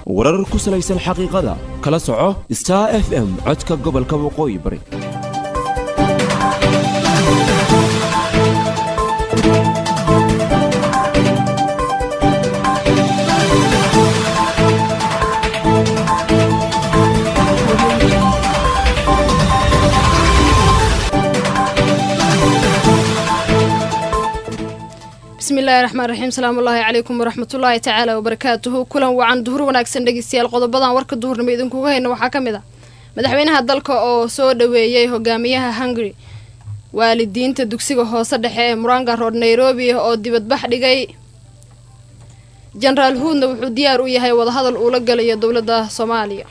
warar ku salaysan xaqiiqada kala soco star f m codka gobolka waqooyi bari bismillahi raxmaan raxiim salaamullaahi calaykum waraxmatullaahi tacaala wabarakaatuhu kulan wacan duhur wanaagsan dhegeystayaal qodobadan warka duhurnimo idinkuga hayna waxaa ka mid ah madaxweynaha dalka oo soo dhoweeyey hogaamiyaha hungary waalidiinta dugsiga hoose dhexe ee muranga rood nairobi oo dibadbax dhigay jenaraal huudna wuxuu diyaar u yahay wadahadal uula galayo dowladda soomaaliya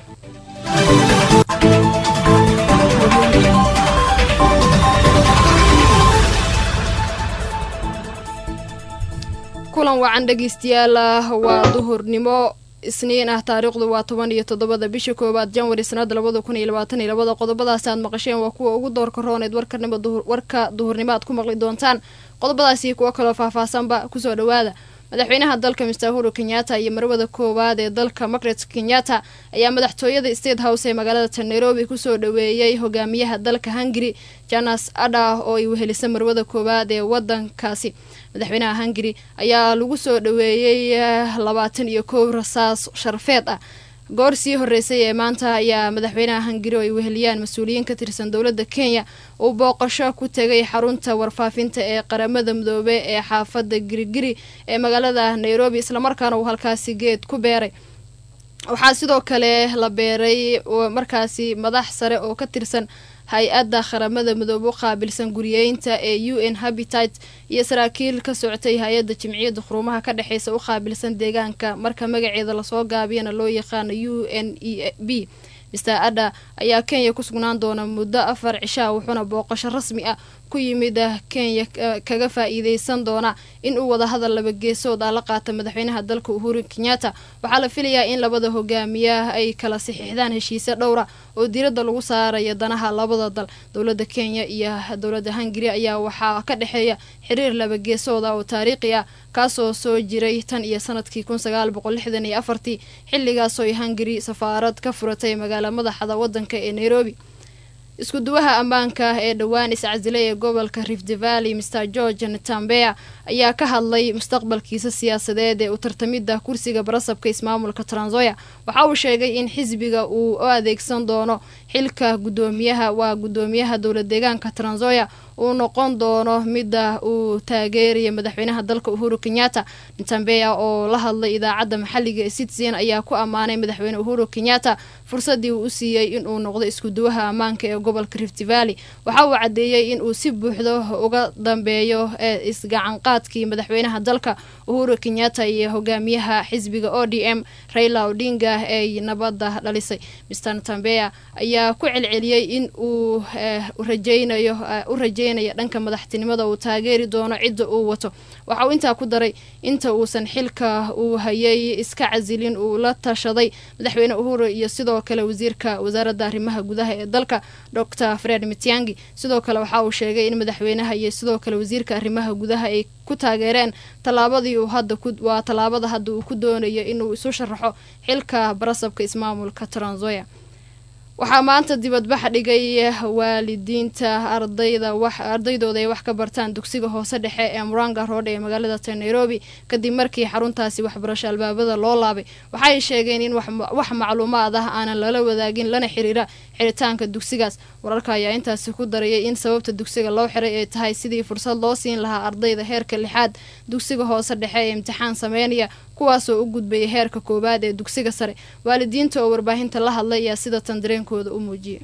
kulan wacan dhegeystayaal waa duhurnimo isniin ah taariikhdu waa toban iyo toddobada bisha koowaad janwari sanada labada kun iyo labaatan iyo labada qodobadaasi aad maqasheen waa kuwa ugu doorka rooneed warkanimo warka duhurnimo aad ku maqli doontaan qodobadaasi kuwo kaloo faahfaahsanba kusoo dhawaada madaxweynaha dalka mister huru kenyatta iyo marwada koowaad ee dalka margaret kenyatta ayaa madaxtooyada state house ee magaalada nairobi kusoo dhoweeyey hogaamiyaha dalka hungary janas ada oo ay wehelisa marwada koowaad ee wadankaasi madaxweynaha hungary ayaa lagu soo dhoweeyey labaatan iyo kow rasaas sharfeed ah goor sii horeysay ee maanta ayaa madaxweynaha hungary oo ay weheliyaan mas-uuliyiin ka tirsan dowladda kenya uu booqasho ku tegay xarunta warfaafinta ee qaramada midoobe ee xaafadda girigiri ee magaalada nairobi islamarkaana uu halkaasi geed ku beeray waxaa sidoo kale la beeray markaasi madax sare oo ka tirsan hay-adda qaramada midoobe u qaabilsan guriyeynta ee u n habitat iyo saraakiil ka socotay hay-adda jimciyadda quruumaha ka dhexeysa u qaabilsan deegaanka marka magaceeda lasoo gaabiyana loo yaqaano u n e b mister adda ayaa kenya ku sugnaan doona muddo afar cishaa wuxuuna booqasho rasmi ah ku yimid kenya kaga faa-iideysan doona in uu wadahadal laba geesood ah la qaata madaxweynaha dalka uhuru kenyatta waxaa la filayaa in labada hogaamiya ay kala saxiixdaan heshiise dhowra oo diiradda lagu saarayo danaha labada dal dowladda kenya iyo dowladda hungary ayaa waxaa ka dhexeeya xiriir laba geesood ah oo taariikhi ah kaasoo soo jiray tan iyo sanadkii kun sagaal boqol lixdan iyo afartii xilligaasoo ay hungary safaarad ka furatay magaala madaxda wadanka ee nairobi isku duwaha ammaanka ee dhowaan iscasilay ee gobolka rift valley mr george natambea ayaa ka hadlay mustaqbalkiisa siyaasadeed ee u tartamidda kursiga barasabka ismaamulka transoya waxa uu sheegay in xisbiga uu u adeegsan doono xilka gudoomiyaha waa gudoomiyaha dowla deegaanka transoya uu noqon doono midda uu taageeraya madaxweynaha dalka uhuru kenyatta natambea oo la hadlay idaacadda maxalliga ee citizen ayaa ku ammaanay madaxweyne uhuru kenyatta fursadii uu u siiyey inuu noqdo isku duwaha ammaanka ee gobolka rift valley waxa uu caddeeyey in uu si buuxdo uga dambeeyo ee isgacanqaadkii madaxweynaha dalka uhuru kenyatta iyo hogaamiyaha xisbiga o d m raila odinga ee nabadda dhalisay mister natambea ayaa ku celceliyey in uu rajeynayo u rajeynaya dhanka madaxtinimada uu taageeri doono cidda uu wato waxa uu intaa ku daray inta uusan xilka uu hayay iska casilin uu la tashaday madaxweyne uhuru iyo sidoo kale wasiirka wasaaradda arrimaha gudaha ee dalka dor fred mitiangi sidoo kale waxa uu sheegay in madaxweynaha iyo sidoo kale wasiirka arrimaha gudaha ay ku taageereen tallaabadii uu hadda waa tallaabada hadda uu ku doonayo inuu isu sharaxo xilka barasabka ismaamulka transoya waxaa maanta dibadbax dhigay waalidiinta ardayda wax ardaydooda ay wax ka bartaan dugsiga hoose dhexe ee muranga road ee magaalada ta nairobi kadib markii xaruntaasi waxbarasho albaabada loo laabay waxaay sheegeen in wax macluumaad ah aanan lala wadaagin lana xiriira xiritaanka dugsigaas wararka ayaa intaasi ku darayay in sababta dugsiga loo xiray ay tahay sidii fursad loo siin lahaa ardayda heerka lixaad dugsiga hoose dhexe ee imtixaan sameynaya kuwaasoo u gudbaya heerka koowaad ee dugsiga sare waalidiinta oo warbaahinta la hadlay ayaa sida tan dareenkooda u muujiyay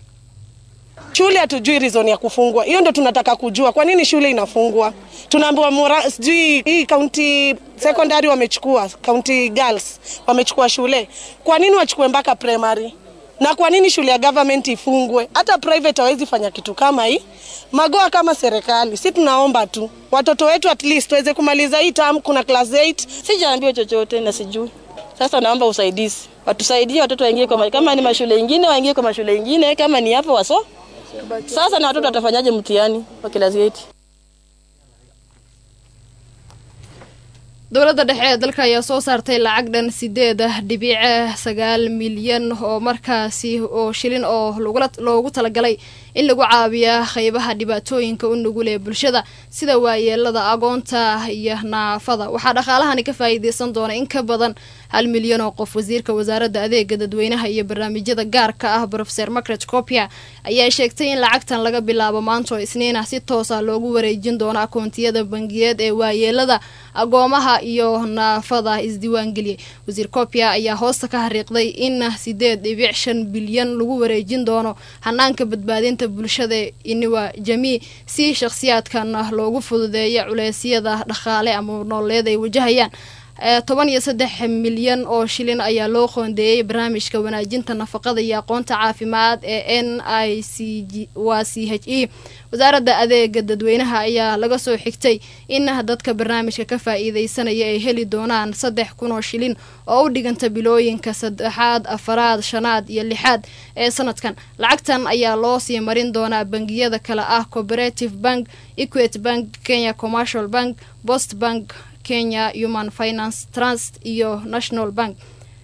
Shule hatujui reason ya kufungwa, hiyo ndo tunataka kujua. Kwa nini shule inafungwa? Tunaambiwa mora sijui hii county secondary wamechukua, county girls wamechukua shule. Kwa nini wachukue mpaka primary? Na kwa nini shule ya government ifungwe? Hata private hawezi fanya kitu kama hii. Magoa kama serikali, si tunaomba tu watoto wetu at least waweze kumaliza hii term. Kuna class 8 Sijaambiwa chochote na sijui. Sasa naomba usaidizi, watusaidie watoto waingie kwa kama ni mashule ingine waingie kwa mashule ingine, kama ni hapo waso. Sasa na watoto watafanyaje mtihani wa class 8? dowladda dhexe ee dalka ayaa soo saartay lacag dhan sideed dhibic sagaal milyan oo markaasi oo shilin oo loogu talagalay in lagu caabiya qeybaha dhibaatooyinka u nugul ee bulshada sida waayeelada agoonta iyo naafada waxaa dhaqaalahani ka faa'iideysan doona in ka badan hal milyan oo qof wasiirka wasaaradda adeega dadweynaha iyo barnaamijyada gaarka ah rofeser margaret copia ayaa sheegtay in lacagtan laga bilaabo maanta oo isniin ah si toos ah loogu wareejin doono akoontiyada bangiyeed ee waayeelada agoomaha iyo naafada isdiiwaangeliyay wasiir copia ayaa hoosta ka xariiqday in sideed dhibic shan bilyan lagu wareejin doono hanaanka badbaadinta bulshada iniwa jamii si shakhsiyaadkan loogu fududeeyo culeysyada dhaqaale ama nooleed ay wajahayaan toban iyo saddex milyan oo shilin ayaa loo qoondeeyey barnaamijka wanaajinta nafaqada iyo aqoonta caafimaad ee n i c g waa c h e wasaaradda adeega dadweynaha ayaa laga soo xigtay in dadka barnaamijka ka faa-iideysanaya ay heli doonaan saddex kun oo shilin oo u dhiganta bilooyinka saddexaad afaraad shanaad iyo lixaad ee sanadkan lacagtan ayaa loo sii marin doonaa bangiyada kale ah cooperative bank equity bank kenya commercial bank post bank kenya human finance trust iyo national bank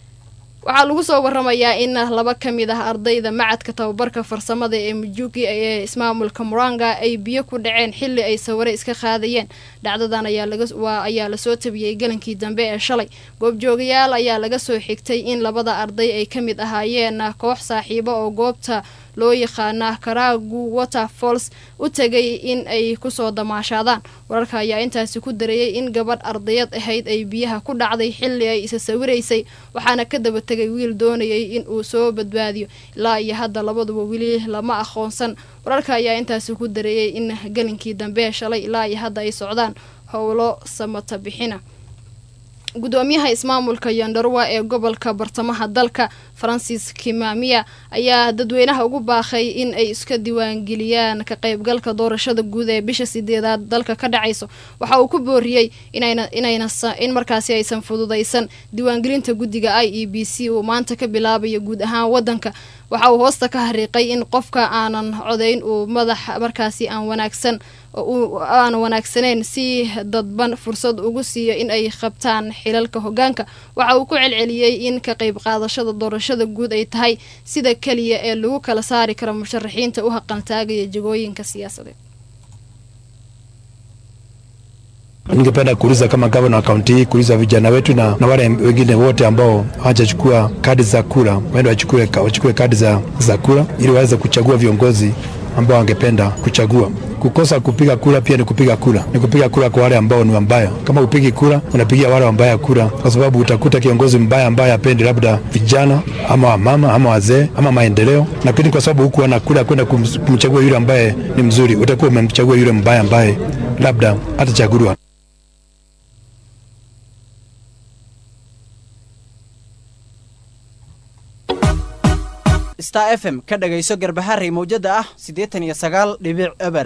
waxaa lagu soo waramayaa in laba ka mid ah ardayda macadka tababarka farsamada ee mujuki ee ismaamulka muranga ay biyo ku dhaceen xili ay sawire iska qaadayeen dhacdadan ayaa lasoo tabiyey galankii dambe ee shalay goobjoogayaal ayaa laga soo xigtay in labada arday ay ka mid ahaayeen koox saaxiibo oo goobta loo yaqaana karaagu waterfalls u tegay in ay kusoo damaashaadaan wararka ayaa intaasi ku dareeyay in gabadh ardayad ahayd ay biyaha ku dhacday xili ay isa sawiraysay waxaana ka daba tegay wiil doonayay in uu soo badbaadiyo ilaa iyo hadda labaduba weli lama aqoonsan wararka ayaa intaasi ku dareeyay in galinkii dambe shalay ilaa iyo hadda ay socdaan howlo samata bixina gudoomiyaha ismaamulka yondarwa ee gobolka bartamaha dalka francis kimamiya ayaa dadweynaha ugu baaqay in ay iska diiwaangeliyaan ka qaybgalka doorashada guud ee bisha sideedaad dalka ka dhacayso waxa uu ku booriyey in markaasi aysan fududaysan diiwaangelinta guddiga i e b c uu maanta ka bilaabayo guud ahaan wadanka waxa uu hoosta ka hariiqay in qofka aanan codayn uu madax markaasi aan wanaagsan aan wanaagsaneyn si dadban fursad ugu siiyo in ay qabtaan xilalka hogaanka waxa uu ku celceliyey in ka qayb qaadashada doorashada guud ay tahay sida keliya ee lagu kala saari karo musharaxiinta u haqantaagaya jagooyinka siyaasadeed Ningependa kuuliza kama gavana wa kaunti hii kuuliza vijana wetu na, na wale wengine wote ambao hawajachukua kadi za kura waende wachukue, wachukue kadi za, za kura ili waweze kuchagua viongozi ambao wangependa kuchagua. Kukosa kupiga kura pia ni kupiga kura, ni kupiga kura kwa wale ambao ni wambaya. Kama upigi kura, unapigia wale wambaya kura, kwa sababu utakuta kiongozi mbaya ambaye apendi labda vijana ama wamama ama wazee ama maendeleo, lakini kwa sababu huku ana kura kwenda kumchagua yule ambaye ni mzuri, utakuwa umemchagua yule mbaya ambaye labda hatachaguliwa. star f m ka dhagayso garbaharey mawjada ah siddeetan iyo sagaal dhibic eber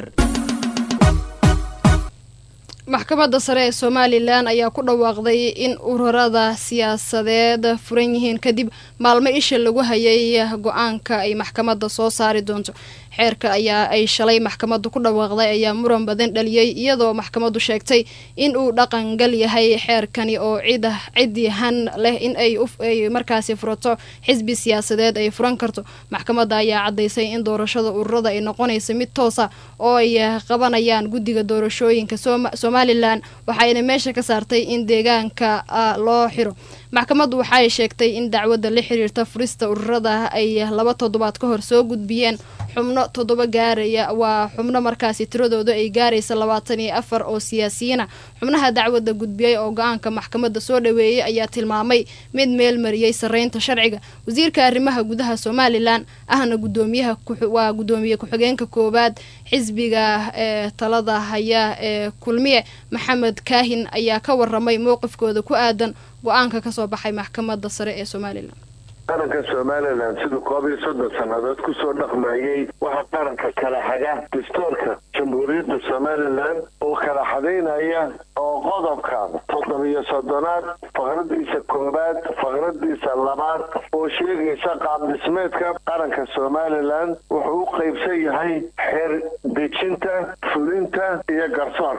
maxkamadda sare ee somalilan ayaa ku dhawaaqday in ururada siyaasadeed furan yihiin kadib maalmo isha lagu hayay go-aanka ay maxkamadda soo saari doonto xeerka ayaa ay shalay maxkamaddu ku dhawaaqday ayaa muran badan dhaliyey iyadoo maxkamaddu sheegtay in uu dhaqangal yahay xeerkani oo cid cidyahan leh in ay markaasi furato xisbi siyaasadeed ay furan karto maxkamadda ayaa caddaysay in doorashada ururada ay noqonaysa mid toosa oo ay qabanayaan guddiga doorashooyinka somalilan waxayna meesha ka saartay in deegaanka loo xiro maxkamaddu waxay sheegtay in dacwadda la xiriirta furista ururada ay laba toddobaad ka hor soo gudbiyeen xubno toddoba gaaraya waa xubno markaasi tiradooda ay gaaraysa labaatan iyo afar oo siyaasiyiina xubnaha dacwadda gudbiyey oo go-aanka maxkamadda soo dhaweeyey ayaa tilmaamay mid meel mariyey sareynta sharciga wasiirka arrimaha gudaha somalilan ahna gudoomiyaha waa gudoomiye ku-xigeenka koowaad xisbiga ee talada haya ee kulmiye maxamed kaahin ayaa ka waramay mowqifkooda ku aadan go-aanka kasoo baxay maxkamadda sare ee somalilan qaranka somalilan siduu koob iyo soddon sannadood kusoo dhaqmayey waxaa qaranka kala xaga dastuurka jamhuuriyadda somalilan oo kala xadaynaya oo qodobka toddobiyo soddonaad faqradiisa koowaad faqradiisa labaad oo sheegaysa qaabdhismeedka qaranka somalilan wuxuu u qaybsan yahay xeer dejinta fulinta iyo garsoorka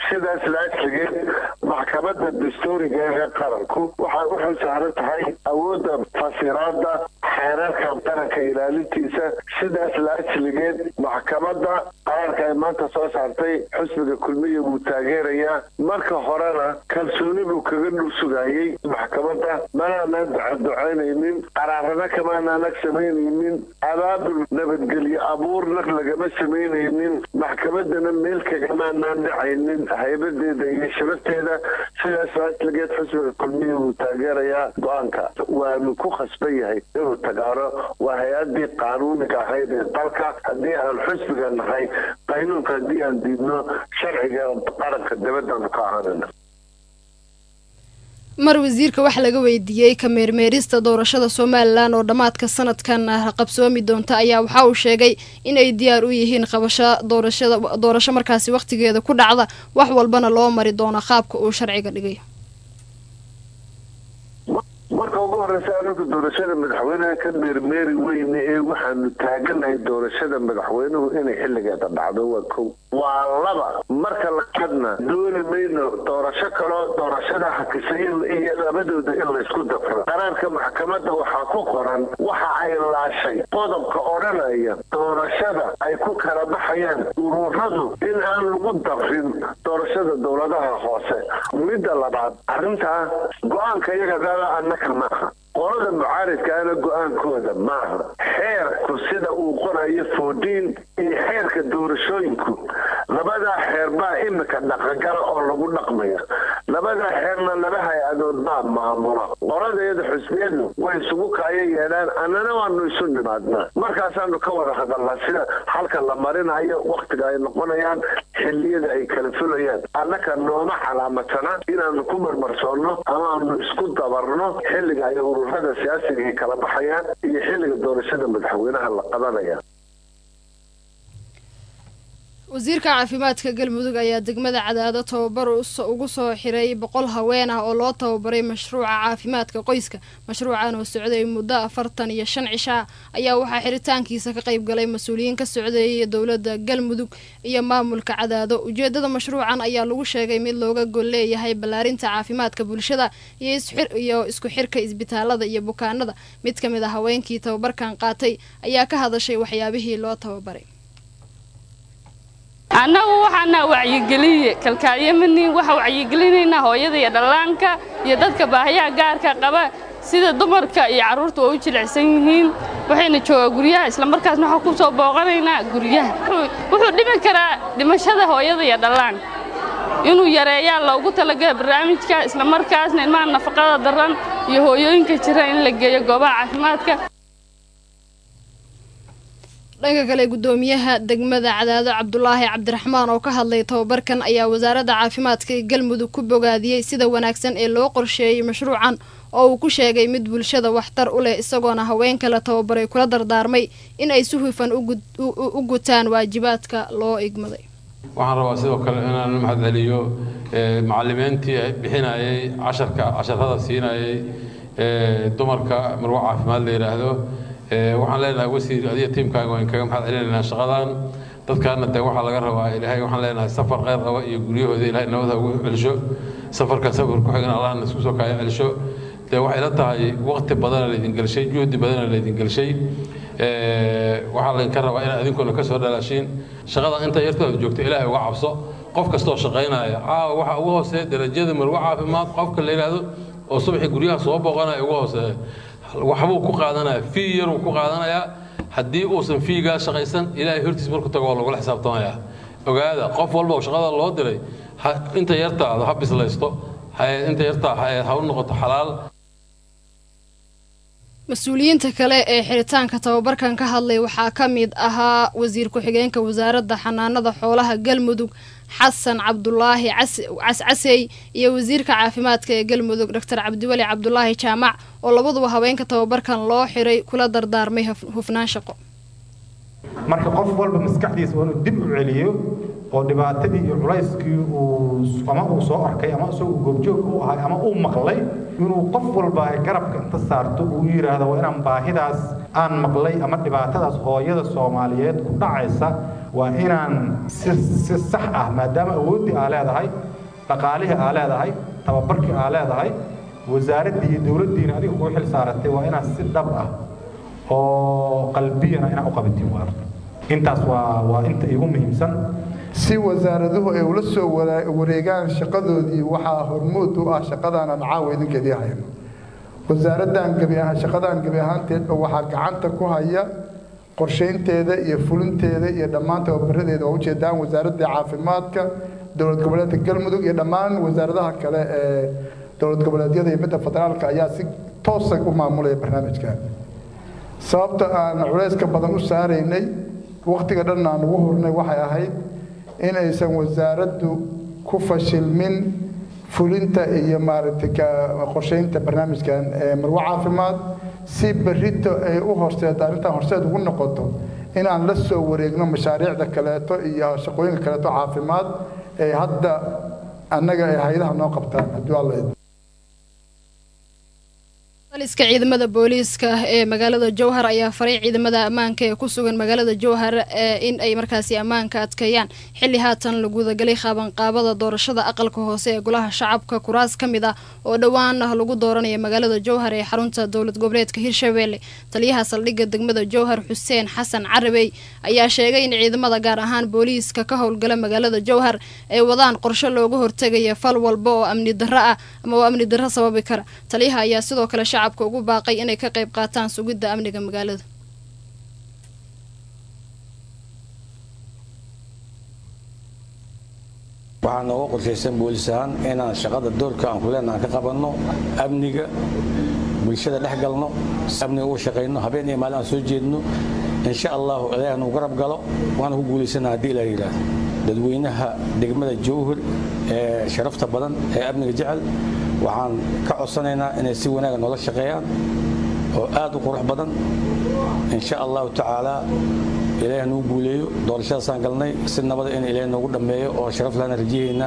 sidaas laajligeed maxkamadda dastuuriga ee qaranku waxay u xil saaran tahay awoodda fasiraada xeerarka qaranka ilaalintiisa sidaas laajligeed maxkamadda qaranka ay maanta soo saartay xusbiga kulmiya wuu taageerayaa marka horena kalsooni buu kaga dhul sugayey maxkamadda manaanan ducaducaynaynin qaraarana kamaanaanak samaynaynin abaabul nabadgelyo abuurna lagama samaynaynin maxkamaddana meel kagamaanaan dhacaynin haybadeeda iyo sharafteeda sidaas laajligeed xusbiga kulmiya wuu taageerayaa go-aanka waanu ku khasban yahay inuu tagaaro waa hay-adii qaanuuniga ahayd ee dalka haddii aan xusbiga nahay qaynuunka haddii aan diidno sharciga qaranka dabadaanu ka ahaanana mar wasiirka wax laga weydiiyey ka meermeerista doorashada somalilan oo dhammaadka sanadkan qabsoomi doonta ayaa waxa uu sheegay inay diyaar u yihiin qabasho doorashada doorasho markaasi wakhtigeeda ku dhacda wax walbana loo mari doono qaabka uu sharciga dhigay marka ugu horeysa anagu doorashada madaxweynaha ka meermeeri weyne ee waxaanu taaganahay doorashada madaxweynuhu inay xilligeeda dhacdo waa kow waa laba marka labaadna dooni mayno doorasho kaloo doorashada hakisa iyo labadooda in laysku dafro qaraarka maxkamadda waxaa ku qoran waxa ay laashay qodobka odhanaya doorashada ay ku kala baxayaan ururadu in aan lagu dafrin doorashada dowladaha hoose midda labaad arrintaa go-aanka iyaga annaka maaha qolada mucaaridkaana go-aankooda maaha xeerku sida uu qorayo foodiin iyo xeerka doorashooyinku labadaa xeer baa imika dhaqangala oo lagu dhaqmaya labadaa xeerna laba hay-adood baa maamula qoladeeda xusbiyadu way isugu kaayo yeedhaan annana waanu isu nimaadnaa markaasaanu ka wada hadalnaa sida halka la marinayo wakhtiga ay noqonayaan xilliyada ay kala fulayaan annaka nooma calaamatana inaanu ku marmarsoonno ama aanu isku dabarno xilliga ay ururada siyaasiga ay kala baxayaan iyo xilliga doorashada madaxweynaha la qabanaya wasiirka caafimaadka galmudug ayaa degmada cadaado tababar ugu soo xiray boqol haween ah oo loo tababaray mashruuca caafimaadka qoyska mashruucan oo socday muddo afartan iyo shan cishaa ayaa waxaa xiritaankiisa ka qayb galay mas-uuliyiin ka socdeeyay dowladda galmudug iyo maamulka cadaado ujeedada mashruucan ayaa lagu sheegay mid looga gol leeyahay ballaarinta caafimaadka bulshada iyo isku xirka isbitaalada iyo bukaanada mid ka mid a haweenkii tababarkan qaatay ayaa ka hadashay waxyaabihii loo tababaray annagu waxaana wacyigeliye kalkaaliye mani waxa wacyigelinaynaa hooyada iyo dhallaanka iyo dadka baahiyaha gaarka qaba sida dumarka iyo carruurta waa u jilicsan yihiin waxayna joogaa guryaha islamarkaasna waxaa ku soo booqanaynaa guryaha wuxuu dhimi karaa dhimashada hooyada iyo dhallaanka inuu yareeyaa loogu talagala barnaamijka islamarkaasna ilmaha nafaqada daran iyo hooyooyinka jira in la geeyo goobaha caafimaadka dhanka kale gudoomiyaha degmada cadaado cabdulaahi cabdiraxmaan oo ka hadlay tababarkan ayaa wasaaradda caafimaadka ee galmudug ku bogaadiyey sida wanaagsan ee loo qorsheeyey mashruucan oo uu ku sheegay mid bulshada waxtar u leh isagoona haweenka la tababaray kula dardaarmay in ay si hufan u gutaan waajibaadka loo igmaday waxaan rabaa sidoo kale inaan mahad celiyo macalimiintii bixinayay casharka casharada siinayay dumarka marwa caafimaad la yidhaahdo waxaan leenahay wasiir adiga tiimkaaga waan kaga mahad celinaynaa shaqadan dadkaana dee waxaa laga rabaa ilaahay waxaan leenahay safar kheyr qaba iyo guryahooda ilaahay nabada ugu celsho safarka safar ku xigan allahna isku soo kaaya celsho dee waxay la tahay waqti badana laydin gelshay juhdi badana laydin gelshay waxaa laydinka rabaa inaad idinkuna ka soo dhalaashiin shaqada inta yartooda joogto ilaahay uga cabso qof kastoo shaqaynaya caawa waxa ugu hooseeya darajada marwo caafimaad qofka la yidhaahdo oo subaxii guryaha soo booqanaya ugu hooseeya waxbuu ku qaadanaya fii yaruu ku qaadanayaa haddii uusan fiigaa shaqaysan ilaahay hortiis marku tago waa lagula xisaabtamayaa ogaada qof walba oo shaqada loo diray inta yartaada ha bislaysto inta yartaa ha u noqoto xalaal mas-uuliyiinta kale ee xiritaanka tababarkan ka hadlay waxaa ka mid ahaa wasiir ku-xigeenka wasaaradda xanaanada xoolaha galmudug xasan cabdulaahi cascasey iyo wasiirka caafimaadka ee galmudug doctor cabdiweli cabdulaahi jaamac oo labaduba haweenka tababarkan loo xiray kula dardaarmay hufnaan shaqo marka qof walba maskaxdiisa waa inuu dib u celiyo oo dhibaatadii iyo culayskii uu ama uu soo arkay ama isagu goobjoog u ahay ama uu maqlay inuu qof walba ay garabka inta saarto uu yidhaahdo waa inaan baahidaas aan maqlay ama dhibaatadaas hooyada soomaaliyeed ku dhacaysa waa inaan si si sax ah maadaama awooddii aa leedahay dhaqaalihii aa leedahay tababarkii aa leedahay wasaaraddii iyo dowladdiina adiga kuu xil saaratay waa inaad si dhab ah oo qalbiyana inaad u qabatiin waa intaas waa waa inta igu muhiimsan si wasaaraduhu ay ula soo wareegaan shaqadoodii waxaa hormuud u ah shaqadaanan caawa idinkeedii hayno wasaaraddan gebi ahaan shaqadan gebi ahaanteedba waxaa gacanta ku haya qorshaynteeda iyo fulinteeda iyo dhammaan tababaradeeda waa ujeedaan wasaaradda caafimaadka dowlad goboleedka galmudug iyo dhammaan wasaaradaha kale ee dowlad goboleedyada iyo midda federaalka ayaa si toosa u maamulaya barnaamijkan sababta aan culayska badan u saaraynay wakhtiga dhan aan ugu hurnay waxay ahayd in aysan wasaaraddu ku fashilmin fulinta iyo maaragtay qorshaynta barnaamijkan ee marwo caafimaad si berrito ay u horseed arrintan horseed ugu noqoto in aan la soo wareegno mashaariicda kaleeto iyo shaqooyinka kaleeto caafimaad ee hadda annaga ay hay-adaha noo qabtaan haddii alla idmo taliska ciidamada booliiska ee magaalada jowhar ayaa faray ciidamada ammaanka ee ku sugan magaalada jowhar in ay markaasi ammaanka adkeeyaan xilli haatan la gudagalay qaabanqaabada doorashada aqalka hoose ee golaha shacabka kuraas ka mid ah oo dhowaan lagu dooranaya magaalada jowhar ee xarunta dowlad goboleedka hirshabelle taliyaha saldhigga degmada jowhar xuseen xasan carabey ayaa sheegay in ciidamada gaar ahaan booliiska ka howlgala magaalada jowhar ay wadaan qorshe looga hortegaya fal walba oo amni darro ah ama oo amni darro sababi kara taliyaha ayaa sidoo kale shacabka ugu baaqay inay ka qayb qaataan sugidda amniga magaalada waxaa nooga qorshaysan boolis ahaan inaan shaqada doorka aan kuleen aan ka qabanno amniga bulshada dhex galno amniga uga shaqayno habeen iyo maalin aan soo jeedno insha allahu ilaahi nuu garab galo waana ku guulaysana haddii ilaa yidhaahdo dadweynaha degmada jowhar ee sharafta badan ee amniga jecel waxaan ka codsanaynaa inay si wanaaga noola shaqeeyaan oo aad u qurux badan insha allahu tacaala ilaahi nuu guuleeyo doorashadaasaan galnay si nabada in ilaahi noogu dhammeeyo oo sharaf laana rajayaynaa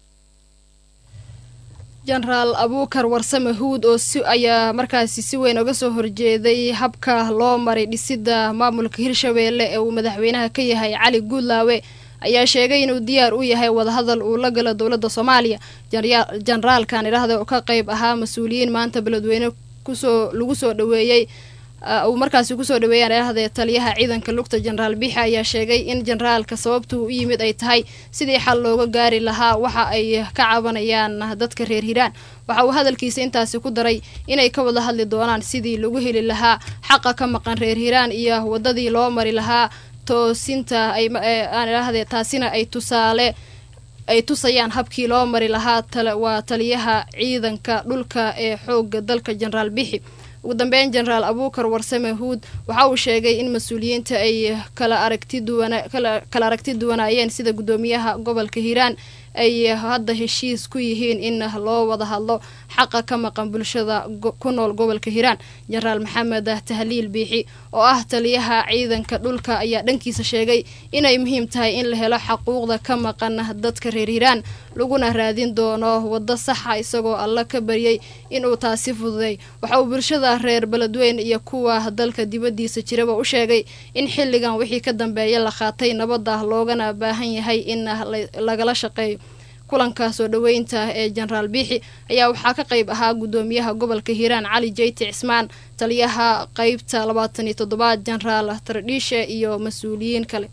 jenaraal abuukar warsame huud oo si ayaa markaasi si weyn uga soo horjeeday habka loo maray dhisidda maamulka hirshabeelle ee uu madaxweynaha ka yahay cali guudlaawe ayaa sheegay inuu diyaar u yahay wadahadal uu la galo dowladda soomaaliya jenaraalkan idhaahda oo ka qayb ahaa mas-uuliyiin maanta beledweyne kusoo lagu soo dhaweeyey uu markaasi kusoo dhaweeyaan idhahdee taliyaha ciidanka lugta jenaraal biixi ayaa sheegay in jenaraalka sababtuu u yimid ay tahay sidii xal looga gaari lahaa waxa ay ka cabanayaan dadka reer hiiraan waxa uu hadalkiisa intaasi ku daray inay ka wada hadli doonaan sidii lagu heli lahaa xaqa ka maqan reer hiiraan iyo wadadii loo mari lahaa toosinta aan idhaahdee taasina ay tusaale ay tusayaan habkii loo mari lahaa waa taliyaha ciidanka dhulka ee xooga dalka jenaraal bixi ugu dambeyn jenaraal abuukar warsame huud waxa uu sheegay in mas-uuliyiinta ay kala aragti duwana kala aragti duwanaayeen sida guddoomiyaha gobolka hiiraan ay hadda heshiis ku yihiin in loo wada hadlo xaqa ka maqan bulshada ku nool gobolka hiiraan jenaraal maxamed tahliil biixi oo ah taliyaha ciidanka dhulka ayaa dhankiisa sheegay inay muhiim tahay in la helo xaquuqda ka maqan dadka reer hiiraan laguna raadin doono waddo saxa isagoo alla ka baryay inuu taasi fududay waxa uu bulshada reer beledweyn iyo kuwa dalka dibaddiisa jiraba u sheegay in xilligan wixii ka dambeeya la qaatay nabadda loogana baahan yahay in lagala shaqeeyo kulanka soo dhoweynta ee jenaraal biixi ayaa waxaa ka qayb ahaa guddoomiyaha gobolka hiiraan cali jeyti cismaan taliyaha qeybta labaatan iyo toddobaad jenaraal tardhiishe iyo mas-uuliyiin kale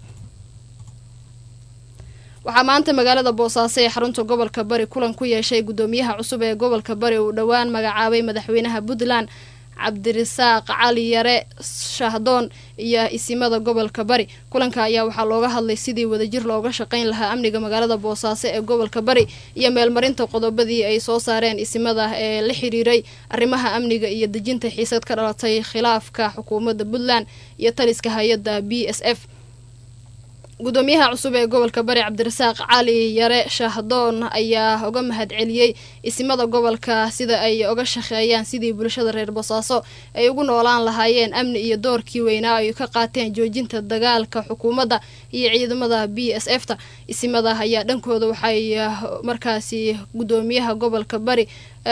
waxaa maanta magaalada boosaaso ee xarunta gobolka bari kulan ku yeeshay guddoomiyaha cusub ee gobolka bari uu dhowaan magacaabay madaxweynaha puntland cabdirasaaq cali yare shahdoon iyo isimada gobolka bari kulanka ayaa waxaa looga hadlay sidii wadajir looga shaqayn lahaa amniga magaalada boosaaso ee gobolka bari iyo meelmarinta qodobadii ay soo saareen isimada ee la xiriiray arrimaha amniga iyo dejinta xiisad ka dhalatay khilaafka xukuumadda puntland iyo taliska hay-adda b s f gudoomiyaha cusub ee gobolka bari cabdirasaaq cali yare shahdoon ayaa uga mahadceliyey isimada gobolka sida ay uga shaqeeyaan sidii bulshada reer boosaaso ay ugu noolaan lahaayeen amni iyo doorkii weynaa ay ka qaateen joojinta dagaalka xukuumadda iyo ciidamada b s f ta isimada ayaa dhankooda waxay markaasi gudoomiyaha gobolka bari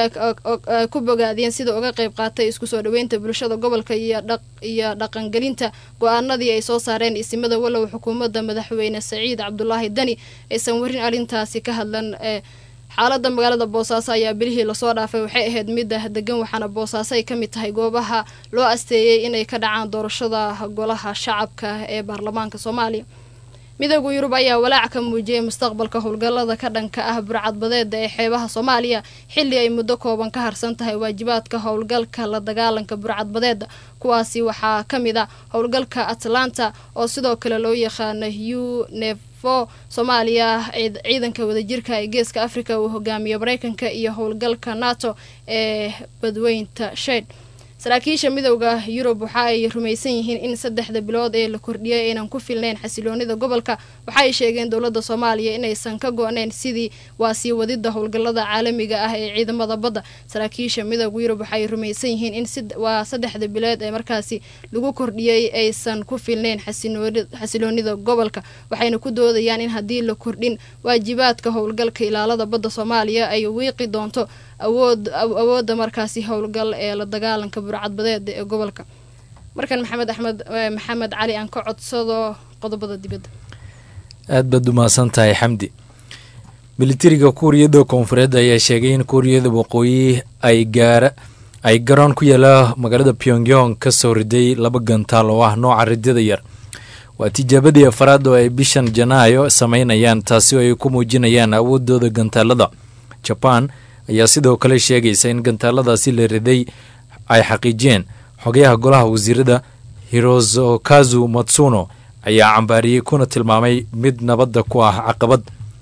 ku bogaadiyeen sida uga qayb qaatay isku soo dhaweynta bulshada gobolka iyo dhaqangelinta go-aanadii ay soo saareen isimada walow xukuumadda madaxweyne saciid cabdulaahi dani aysan warin arrintaasi ka hadlan xaalada magaalada boosaaso ayaa bilihii lasoo dhaafay waxay ahayd midda degan waxaana boosaaso ay ka mid tahay goobaha loo asteeyey inay ka dhacaan doorashada golaha shacabka ee baarlamaanka soomaaliya midooda yurub ayaa walaac ka muujiyey mustaqbalka howlgallada ka dhanka ah burcadbadeeda ee xeebaha soomaaliya xilli ay muddo kooban ka harsan tahay waajibaadka howlgalka la dagaalanka burcadbadeeda kuwaasi waxaa ka mid a howlgalka atlanta oo sidoo kale loo yaqaano u nefo soomaaliya ciidanka wadajirka ee geeska africa uu hogaamiyo mareykanka iyo howlgalka nato ee badweynta shed saraakiisha midowda yurub waxa ay rumaysan yihiin in saddexda bilood ee la kordhiyay aynan ku filnayn xasiloonida gobolka waxa ay sheegeen dowladda soomaaliya inaysan ka go-nayn sidii waa sii wadida howlgallada caalamiga ah ee ciidamada badda saraakiisha midowda yurub waxaay rumaysan yihiin in waa saddexda bilood ee markaasi lagu kordhiyey aysan ku filnayn xasiloonida gobolka waxayna ku doodayaan in haddii la kordhin waajibaadka howlgalka ilaalada badda soomaaliya ay wiiqi doonto awood awoodda markaasi howlgal ee la dagaalanka burcadbadeeda ee gobolka markan maxamed axmed maxamed cali aan ka codsado qodobada dibadda aad baad umahadsan tahay xamdi militariga kuuriyada koonfureed ayaa sheegay in kuuriyada waqooyi ay gaara ay garoon ku yaala magaalada pyongyong ka soo riday laba gantaal oo ah nooca ridada yar waa tijaabadii afaraad oo ay bishan janaayo sameynayaan taasi oo ay ku muujinayaan awoodooda gantaalada jaban ayaa sidoo kale sheegaysa in gantaaladaasi la riday ay xaqiijiyeen xogayaha golaha wasiirada hirozokazu matsuno ayaa cambaariyey kuna tilmaamay mid nabadda ku ah caqabad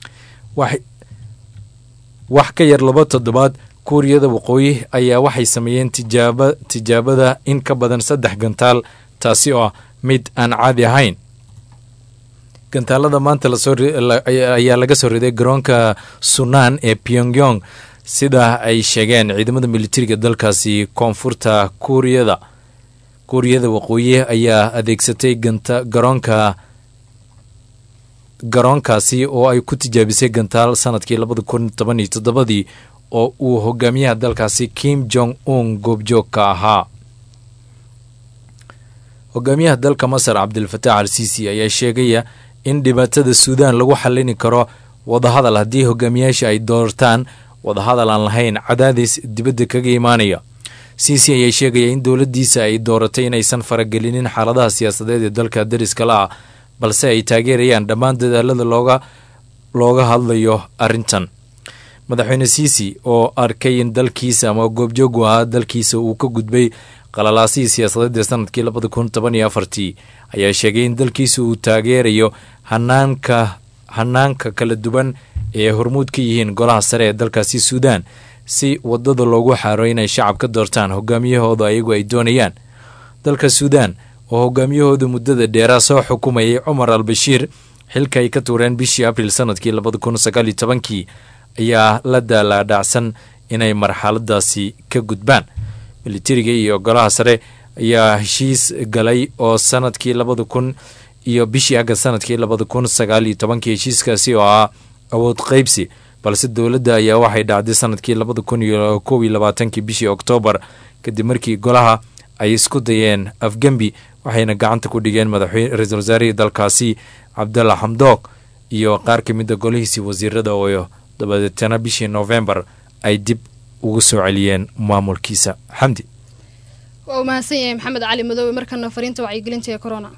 wax ka yar laba toddobaad kuuriyada waqooyi ayaa waxay sameeyeen tijaaba tijaabada in ka badan saddex gantaal taasi oo ah mid aan caadi ahayn gantaalada maanta ayaa laga soo riday garoonka sunan ee pyongyong sida ay sheegeen ciidamada militariga dalkaasi koonfurta kuuriyada kuuriyada waqooyi ayaa adeegsatay garoonka garoonkaasi oo ay ku tijaabisay gantaal sanadkii labada kun toban iyo toddobadii oo uu hogaamiyaha dalkaasi kim jong un goobjoog ka ahaa hogaamiyaha dalka masar cabdilfataax al sisi ayaa sheegaya in dhibaatada suudaan lagu xallini karo wadahadal haddii hogaamiyaasha ay doortaan wadahadal aan lahayn cadaadis dibadda kaga imaanaya sisi ayaa sheegaya in dowladdiisa ay dooratay inaysan faragelinin xaaladaha siyaasadeed ee dalka dariska la ah balse ay taageerayaan dhammaan dadaalada looga looga hadlayo arrintan madaxweyne sisi oo arkay in dalkiisa ama goobjoogu ahaa dalkiisa uu ka gudbay qalalaasihii siyaasadeed ee sanadkii labada kun toban iyo afartii ayaa sheegay in dalkiisa uu taageerayo hanaanka hanaanka kala duwan ee hormuud ka yihiin golaha sare ee dalkaasi suudaan si wadada loogu xaaro inay shacab ka doortaan hogaamiyahooda ayagu ay doonayaan dalka suudaan oo hogaamiyahooda muddada dheeraa soo xukumayay cumar al bashiir xilka ay ka tuureen bishii abril sanadkii labada kun sagaal iyo tobankii ayaa la daalaadhacsan inay marxaladaasi ka gudbaan militariga iyo golaha sare ayaa heshiis galay oo sanadkii labada kun iyo bishii agast sanadkii labada kun sagaal iyo tobankii heshiiskaasi oo ah awood qeybsi balse dowladda ayaa waxay dhacday sanadkii labada kun iyo kow iyo labaatankii bishii oktoobar kadib markii golaha ay isku dayeen afgembi waxayna gacanta ku dhigeen madaxweyne ra-iisul wasaarihii dalkaasi cabdalla xamdoog iyo qaar ka mid a golihiisii wasiirada oo dabadeetana bishii noofembar ay dib ugu soo celiyeen maamulkiisa xamdi waa uu mahadsan yahay maxamed cali madoobe markana fariinta wacyigelinta ee corona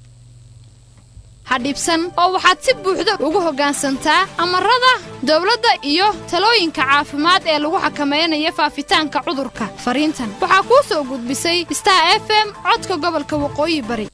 ha dhibsan oo waxaad si buuxda ugu hoggaansantaa amarada dawladda iyo talooyinka caafimaad ee lagu xakamaynayo faafitaanka cudurka fariintan waxaa kuu soo gudbisay star f m codka gobolka waqooyi bari